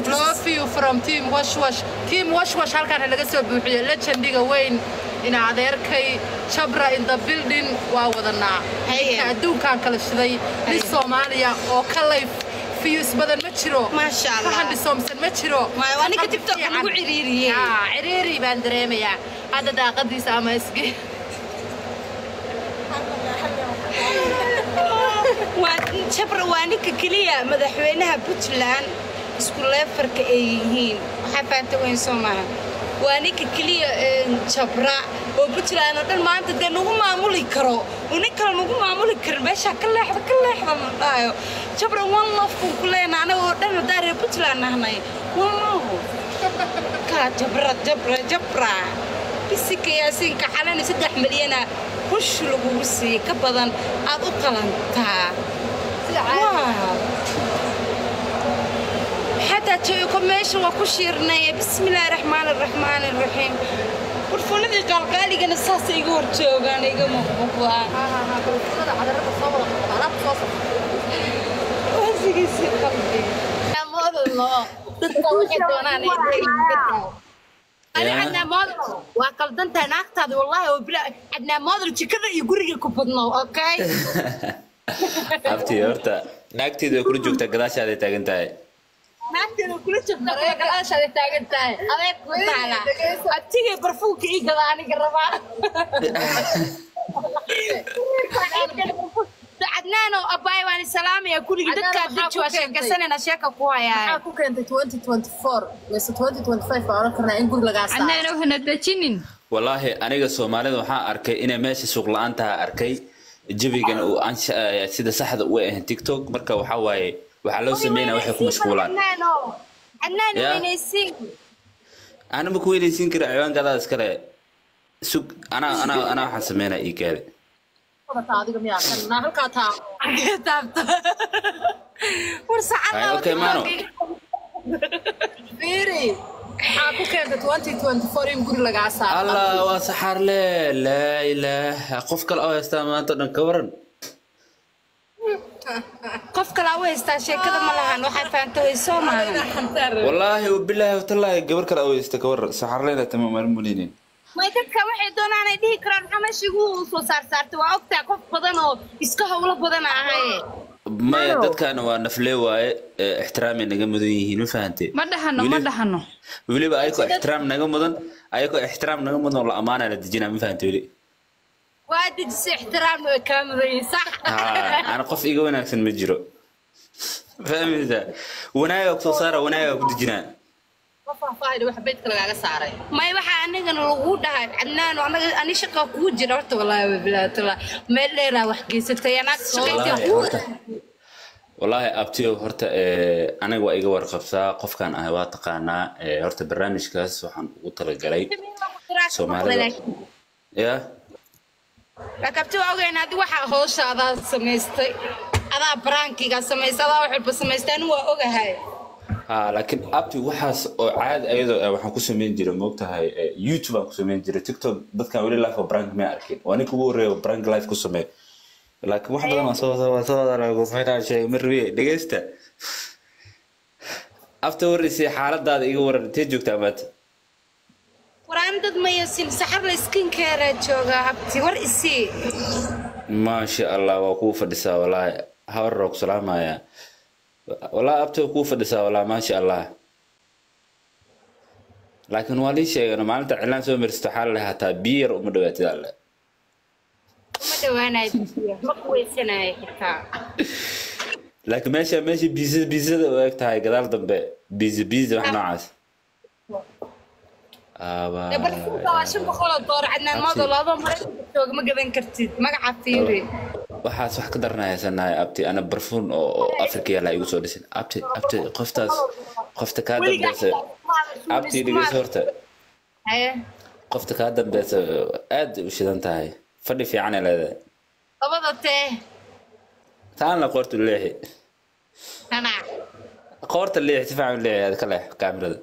love you from team wash wash team wash wash halkaan laga soo buuxiyo legendiga weyn ina adeerkay jabra in the building waa wadanaa Haye. ninka adduunkaan kala shiday nin soomaaliya oo ka layf fiyus badan ma jiro Maasha Allah. ka handhisoomsan ma jiro Waayo, waa ninka Qalbi TikTok fiican. lagu ciriiriyey. Yaa, ciriiri baan dareemayaa hadda daaqadiisa ama isge waa jabra waa ninka keliya madaxweynaha puntland isku leefarka ay yihiin waxaa fahamta weyn soo maaha waa ninka keliya een, jabra oo puntland oo dhan maanta dee nagu maamuli karo oo nin kale nagu maamuli karin meeshaa ka leexda ka leexda ma dhahayo jabra one love kun ku leena anaga oo dhan haddaan reer puntland nahnay one love ka jabra jabra jabra bisika yaasiinka xalani saddex milyana hush lagugu siiyey ka badan aad u qalantaa Wow. حتى تشوفكم ماشي وكشيرنا بسم الله الرحمن الرحمن الرحيم ورفونتي قال قالي كان الساس يقول تشوف انا يقوم مقبوضة واسقي سي قلبي أنا عندنا موديل وقلدنت ناقتاد والله وبلا عندنا موديل كذا يقول لك بدنا اوكي abti horta naagteeda way kula joogtaa gadaashaaday taagan tahay naagteeda kula jirta kuwa gadaashaada taagan tahay adeeg ku taala abtigay barfuunka ii gada aniga rabaa cadnaano abaay waan salaamaya kuligii dadkaa daji waa sheekasanayna sheeka ku hayaa maxaa ku keentay 2024 mise 2025 baa oran karnaa in guri lagaa saaro annagana waxana dejinin wallaahi aniga soomaalida waxaan arkay inay meesha suuq la-aan taha arkay jabigana uu ansha sida saxda u ahayn tiktok marka waxaa waaye waxaa loo sameynaya waxay ku mashquulaan cadnaan Ya. weynaysiin ana ma ku weynaysiin kara ciwaankadaa iskale sug anaa anaa anaa waxaan sameynaa ii kaade Wadataa adiga miyaa kan naa halkaa taa taabta war Ay, sacada okay, Mano. fiiri maxaa ku keentay 2024 in guri lagaa saaro allah waa saxaarle laa ilaaha qof kale oo haystaa maanta o dhan ka waran qof kale u haystaa sheekada ma lahan waxaa fahamta way soo maahan wallaahi wabilaahi watallaahi gabar kale oo haysta ka waran saxaarleyna tama maalin mulinin may dadka waxay doonaan ay dhihi karaan maxaa meesha igu soo saar saartay waa ogtaa qof badan oo iska howlo badan ahaye maya dadkaana waa naflee waaye ee ixtiraamay naga mudan yihiin ma fahante ma dhahano ma Weli- dhahano weliba ayakoo ixtiraam naga mudan ayakoo ixtiraam naga mudan oo la amaanaa la dejinaa ma fahante weli waa dejisay ixtiraamna way kaa mudan yihiin sax haa ana qof iga wanaagsan ma jiro fahmaysaa wanaagaa kusoo saara wanaagaa ku dejinaa qof faahfaahida wax beydka lagaaga saaray may waxaa anigana lagu dhahay cadnaan anaga ani shaqaa kugu jira horta walaahi wabilaatala meel dheeraa wax geysatay anaag shaqayntii wallaahi horta wallaahi abtiyo horta eh, aniga waa iga warqabsaa qofkan ahay waa taqaanaa eh, horta barnaamijkaas waxaan ugu talagalay Soomaalida. ya lakabti waa ogeyn adi waxaa hoosha adaa samaystay adaa baraankiga samaystay adaa wax walba samaystay anigu waa ogahay haa laakiin abti waxaas oo caadi ayadoo ah waxaan ku samayn jiray moogtahay eh, youtube aan ku samayn jiray tiktok dadkan weli life oo brank may arkin waa ninka ugu horreeya oo brank life ku sameey laakiin wax badan waan soo waan soo wada maxaa sheegay ma rabiye dhegeysta afta warreysay xaaladaada iga waran intee joogtaa maanta waraan dad mayasin saxar la skinkeera jooga habti war isii maasha allah waa kuu fadhisaa walaahi hawar ku salaamaya walaahi abta waa kuu fadhisaa walaahi maasha allah laakiin waa lii sheegano maalinta cilaan soo maristo waxaa la hataa biyo yar uma dhawaatid alle uma dhawaanayo biyo ma kuweysanayo xitaa laakiin meesha meesha biisada biisada u eg tahay gadaal dambe biisa biisa wax noocaas Aba- dee barfuunka waa shan boqol oo door cadnaan maado laba mare jooga ma gadan kartid magaca fiiri waxaas wax ka daranaya sanahay abti ana barfuun oo oo afrika yaala igu soo dhisin abti abti qoftaas qofta kaa dambeysa abti dhegeyso horta haye qofta kaa dambeysa aad u shidan tahay fadhi fiican ay leedahay labada tee taan la qoorta leexi tana qoorta leexi si fiican u leexi aad ka leex kaamirada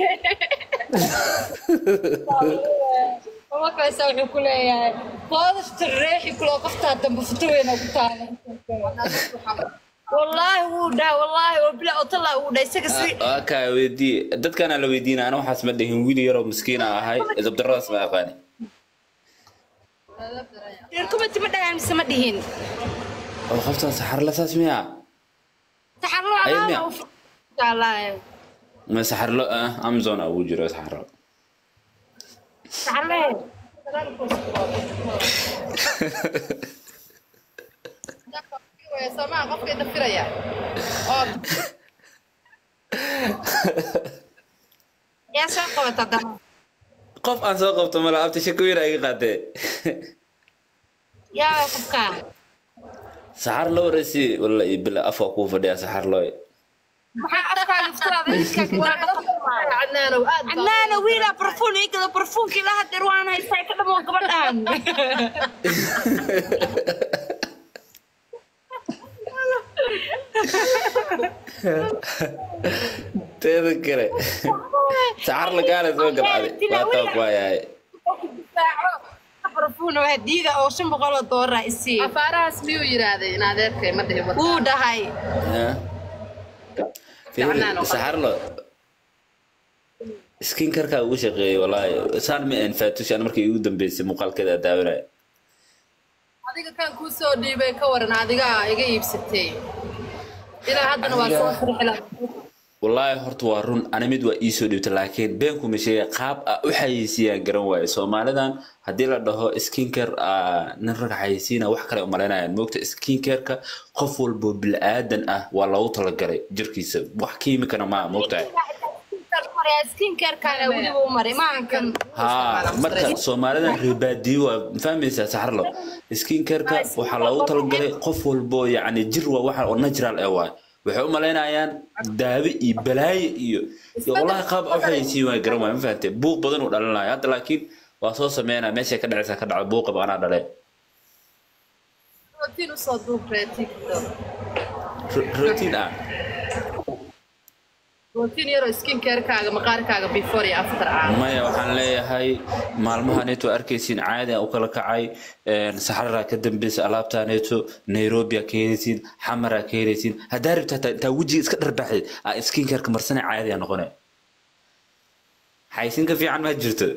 markaasa wuxuu ku leeyahay qoodasta reexi kuloo qoftaa dambe futo weyna ku taala wallaahi wuu dhahay wallaahi oo bila otala wuu dhahay isaga si waa kaa weydii dadkaana la weydiina ana waxaas ma dhihin wiil yaroo miskiina ahay dabdaradaas ma aqaani reer kumati ma dhahaan mise ma dhihin oo qoftan saxarla saas miya saxarlo Ay, miya? alaana u jaalaaye ma saxarlo ah amazon ugu jiro saxarlo saxarle soomaa qofka inta firaya oo yaa soo qabata dama qof aan soo qabto mala abta shako yar iga qaatee yaa qofkaa saxar lo wareysi walla iyo bila afka kuu fadhiya saxar loo maxaa afkaaga iftiraada cadnaanow aad baa- cadnaana wiilaa barfuun ii gado barfuunkii la hadeer waan haystaa ka dhamoo gabadhaan teeda kale saxar lagaale soo galcaday waa taa ku hayaay barfuun oo hadiida oo shan boqol oo doolara isii afaarahaas miyuu yidhaahday in adeerkay ma dhihin wata wuu dhahay Gacnaan oo saxarlo skin karkaa ugu shaqeeyay walaahi saan ma aan faatushan markii ugu dambeysay muuqaalkeeda daawanaya adiga kan kuu soo dhiibay ka waran adiga iga iibsatay ilaa haddana waa soo firxila wallaahi horta waa run ani mid waa iisoo dhiibta laakiin beenkuma sheegay qaab a u xayeysiiyaan garan waaye soomaalidan haddii la dhaho skincare nin rag xayeysiina wax kale umalaynayaan moogta skincareka qof walbo bilaadan ah waa loogu talagalay jirkiisa wax kiimikana maa moogtahay skincarekaana weliba u maray maahan kan haa marka soomaalidan reebaadiyo waa fahmaysaa saxarlo skincareka waxaa loogu talagalay qof walbo yacni jir waa waxa oo natural eh waay waxay u malaynayaan daawo iyo balaayo iyo iyo wallahi qaab u xayeysiin waa garan waay ma fahantay buuq badan uu dhalinaya hadda laakiin waa soo sameynaya meeshay ka dhacaysa ka dhaco buuqaba anaa dhale rootiin usoo duubtay tiktok Ro- routine ah rootiin yaroo skincarekaaga maqaarkaaga before iyo after ah maya waxaan leeyahay maalmahaneeto arkaysiin caadi aan u kala kacay saxararaa ka dambeysa alaabtaaneeto nairobi aa ka heleysiin xamaraa ka heleysiin haddaa rabta hataa intaa wejiga iska dharbaaxdeed aa skincareka marsane caadi aa noqone xaysin ka fiican ma jirto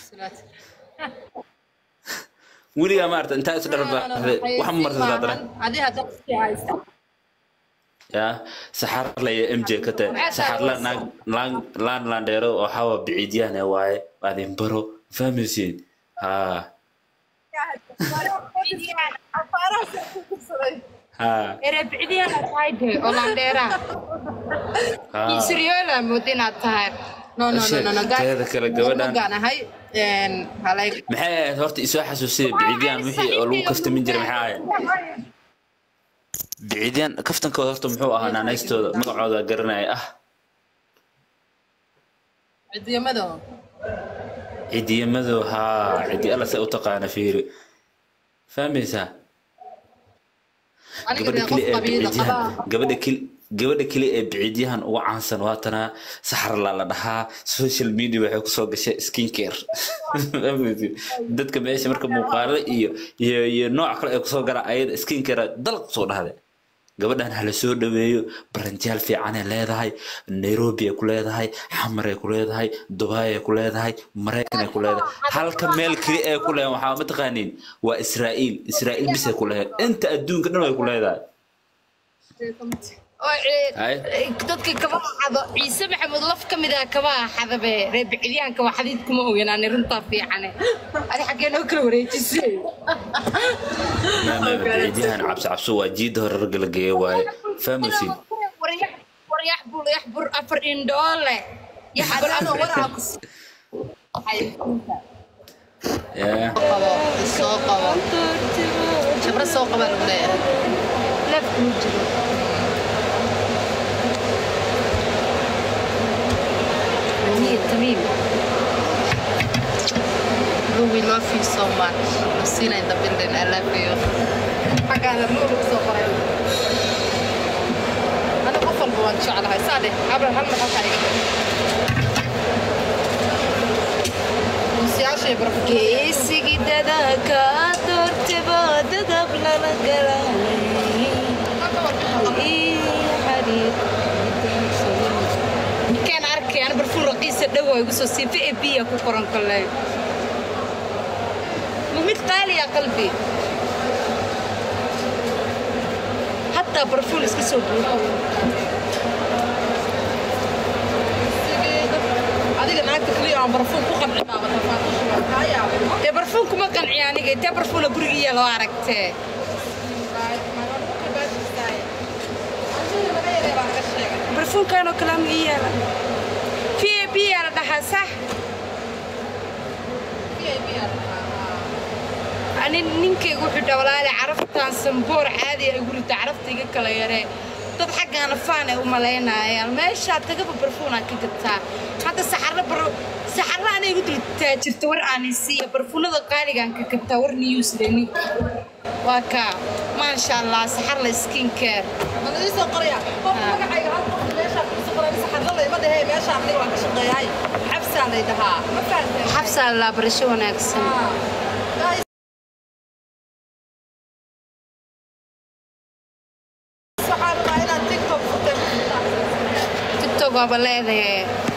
weligaa maarata intaa is dharbaaxday wax ma marsataa dara adi hadda iskii haysta ya saxar laya m j ka tahay saxar la naag laan laan laandheero oo xawa biciidyahan ee waaye adin baro fahmaysiin haa haa erebicdiyaana tahay de oo landheeraa haa siriyoola mood inaad tahay no no no no no guys teeda kale gabadhan gaan ahay een halay maxay ahayd horta isoo xasuusiyay biciidyahan wixii oo lagu kaftamin jiray maxay ahayd biciidyahan kaftankooda horta muxuu ahaa naanaystooda magacooda garanaya ah cidiyamada cidiya haa cidi alla se u taqaana fiiri fahmaysaa aniga gabadha dee keli qof ee qabiila biciidyahan qabaa gabadha keli gabadha keli ee biciidyahan uga caansan waatana saxarla la dhahaa social media waxay kusoo gashay skincare dadka meesha marka muuqaalo iyo iyo iyo nooc kale ay kusoo galaan ayada skincare dalaq kusoo dhahday gabadhan hala soo dhaweeyo baranjaal fiicanay leedahay nairobi ay ku leedahay xamar ay ku leedahay dubai ay ku leedahay maraykan ay ku leedahay halka meel keli ay ku leedahay waxaa mataqaaniin waa israa'iil israa'iil bis ay ku leedahay inta adduunka dhan ay ku leedahay oo Hay. dadka kabaha xado ciise maxamuud laf ka mid ah kabaha xadabe reebicdiyaanka waa xadiid kuma ogenaani runtaa fiicane adi xaggee noo kala wareejisay biciidyahan cabsi cabso waa jiida hore ragga la geeyo waaye fahmaysiin waryax bul yax bur afar indhoole yax bul afar waraa ku Yeah. qabo soo qabo jabra soo qaba lagu leeyahay laf kuu jiro aniga tamiim we love you so much Lucina in the building I love you xaggaana luulu kusoo qoray ana qof walba waan jeclahay saa dheh abra hal mar halkaa iga dheh muusiyaashay baraf geesigii dadaka doortaba dadab lala galaalay arkay ana barfuun raqiisa dhow oo igu soo siifa ee biya ku qoran kale ma mid qaaliya qalbi hataa barfuun iska soo buuxo adiga naagta kaliya aan barfuun ku qanci baaba tafaatuusha waa kaa yaabay dee barfuun kuma qanciya aniga intee barfuuna gurigiiya loo aragtee barfuunkanoo kale ama ii yaala v a b yaa la dhahaa sax ani ninkaygu wuxuu dhawlaale caraftaan samboor caadi ay gurita carafta iga kala yaree dad xaggaana faan ay u malaynayaan meeshaa tagaba barfuunaa ka gataa hadda saxarro bar saxarro anay igu dultaa jirta war aanay siiya barfuunada qaaligaan ka gataa war niyuusle ninka waa kaa maasha allah saxarla skin care soo qoraya qofka magacayga hal qof meeshaa kusoo qoray saxarla layma dhahee meeshaa aniga waan ka shaqeeyahay xabsaa lay dhahaa ma fahanteen xabsaa la barasho wanaagsan waxaan rabaa inaad tiktok furtay tiktok waaba leedahay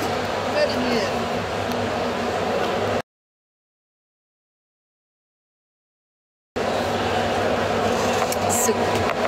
Sug.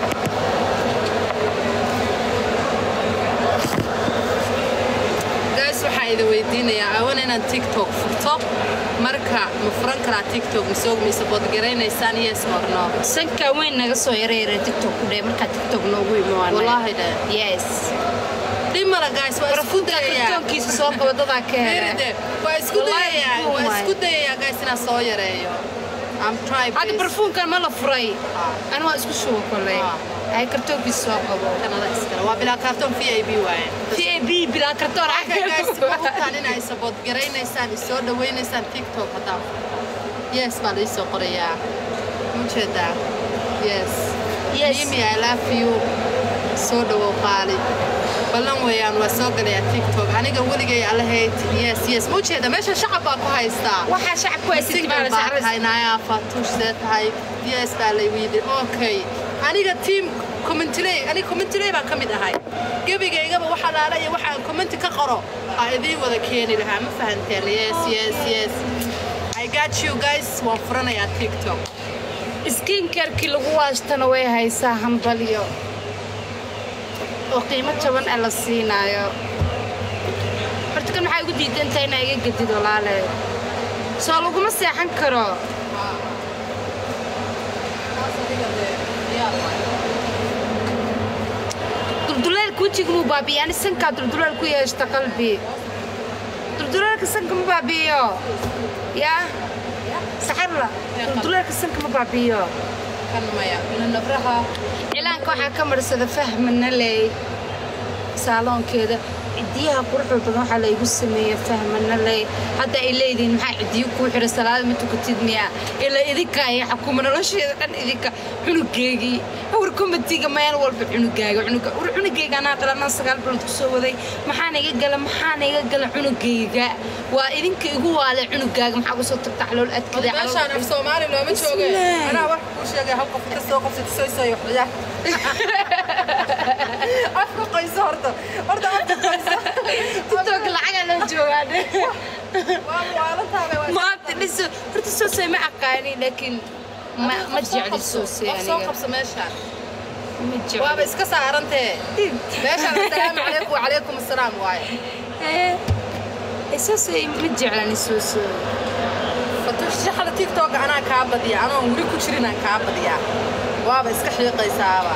guys waxaan idin weydiinayaa awan inaan tiktok furto marka ma furan karaa tiktok misoo mise boodgaraynaysaan yes or no sanka weyn naga soo yareeyay tiktok ku dhee markaa tiktok noogu imaanay wallaahi dhe yes dhimala guys waa isku barfuunka dayayaa kartoonkiisa soo qaba dadaa ka hela Fiiride, waa isku Wallaahi dayayaa muxuu waa waay? isku dayayaa guys inaan soo yareeyo I'm trying hadda please. barfuunkan ma la furay Ah. ani waa isku shuba koley Ah. ay kartoonkiisa soo qabo Kanada iskale waa bilaa kaartoon v i b waaye v a b bilaa kartoon Okay, guys, ma ogtaan inay sabood garaynaysaan isoo dhawaynaysaan tiktok haddaan yes baa la isoo qorayaa mujeedaa yes Yes. mimi i love you soo dhawow qaali ballan weeyaan waa soo galayaa tiktok aniga weligay allahayd yes yes mujeeda meesha shacab baa ku haystaa waxaa shacabku ay single baa tahay naya fatuush see tahay yes baa la yidhi okay aniga team commentley aniga commentley baan ka mid ahay gebigaygaba waxa laala iyo waxa aan commenti ka qoro aa idiin wada keeni lahaa ma fahanteen yes yes yes I got you guys waan furanayaa tiktok skinkarkii lagu waashtana way haysaa hambalyo oo qiimo jaban ah la siinaayo horta kan maxaa igu diidantahay inaa iga gedid walaale soo laguma seexan karo dulduleelka wejiga muu baabi'iyo ani sankaa dulduleel ku yeeshta qalbi dulduleelka sanka ma baabi'iyo yaa saxarla dulduleelka sanka ma baabi'iyo kan maya nabraha cilaanka waxaa ka marsada fahmana ley saaloonkeeda cidiyaha quruxda badan waxaa laygu sameeya fahmana ley hadda ay leedihiin maxaa cidiyo kuu xira salaada ma tukatid miya ilaa idinka ay xakuma nolosheeda dhan idinka cunugeygii war komatiga meel walba cunugaaga cunuga war cunugeyga anaa dhalanaan sagaal bilood ku soo waday maxaana iga gala maxaana iga gala cunugeyga waa idinka igu waale cunugaaga maxaa uga soo tagta calool adkada meeshaan af soomaali looma jooge Bismillah. anaa wax kuu sheegay hal qof kastoo qof sitoysay waxya afka qoyso horta horta afka qoyso tiktok lacagaa loo joogaane waa waalantaabay waa maanta dhiso horta soosay ma aqaani laakiin ma ma jecli soosay qof soo aniga qabso meeshaan ma waaba jecli iska saarantee meeshaan assalaamu calaykum wacalaykum assalaam waaye ee soosay ma jeclani soosay shaxda tiktok anaa kaa badiya anoon weli ku jirin aan kaa badiyaa waaba iska xiiqaysaaba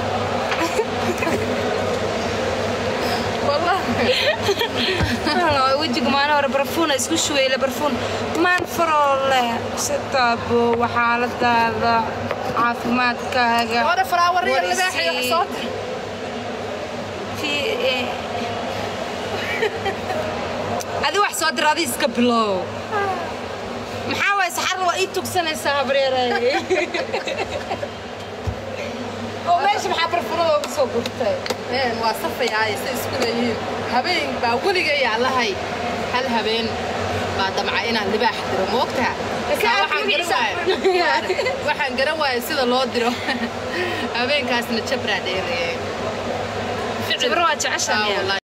wallahi wejiga maalin hore barfuuna isku shuweyle barfuun maan faroo leh sitaabo waxaaladaada caafimaadkaaga hore falaawariya war libaaxiyo isii. soo tir Fi- eh. adi wax soo dir adi iska bilow maxaa waay saxarla waa ii tugsanaysaa habreeray oo meesha maxaa barfunada uga soo gurtay een waa safayaaye say isku leeyihiin habeen baa weligay allahay hal habeen baa damca inaan libaax diro moogtaa Laakiin Saa aad waxaan magaciisa garan waaye waxaan garan waaye sida loo diro habeenkaasna jabraa dheerayay jabro waa jecesha Ah, miyaa wallahi.